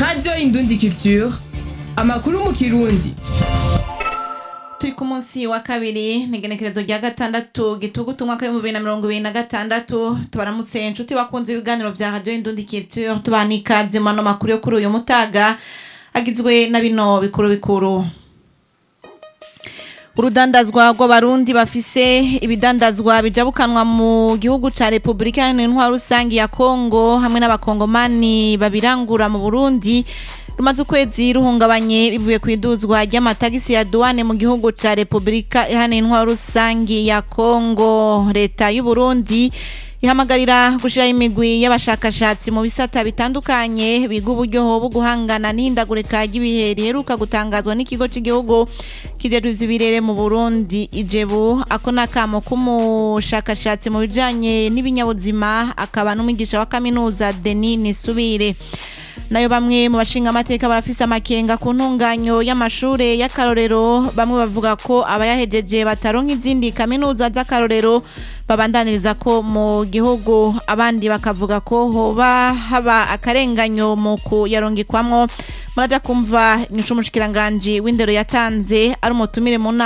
radiyo indundi culture amakuru mu kirundi turi ku munsi wa kabiri ni igenekerezo rya gatandatu gitugutu umwaka w'ibihumbi bibiri na mirongo ibiri na gatandatu tubaramutse inshuti bakunze ibiganiro vya radiyo indundi culture tubaha n'ikaze mu ano makuru yo kuri uyu mutaga agizwe na bino bikuru bikuru urudandazwa rw'abarundi bafise ibidandazwa bijabukanwa mu gihugu ca repubulika iharanira intwaro rusangi ya kongo hamwe n'abakongomani babirangura mu burundi rumaze ukwezi ruhungabanye bivuye ku iduzwa ry'amatagisi ya duwane mu gihugu ca repubulika iharanira intwaro rusangi ya kongo leta y'uburundi ihamagarira gushiraho imigwi y'abashakashatsi mu bisata bitandukanye biga uburyo bwo guhangana n'ihindagurika ry'ibihe riheruka gutangazwa n'ikigo cy'igihugu kijejwe ivy'ibirere mu Burundi ijebu ako nakamo k'umushakashatsi mu bijanye n'ibinyabuzima akaba n'umwigisha wa kaminuza Denis Nisubire nayo bamwe mu bashinga amateka barafise amakenga ku ntunganyo y'amashure y'akarorero bamwe bavuga ko abayahejeje bataronka izindi kaminuza z'akarorero babandaniriza ko mu gihugu abandi bakavuga ko hoba haba akarenganyo mu kuyarongekwamwo muraja kumva inyishu umushikiranganji w'indero yatanze ari umutumire mu nama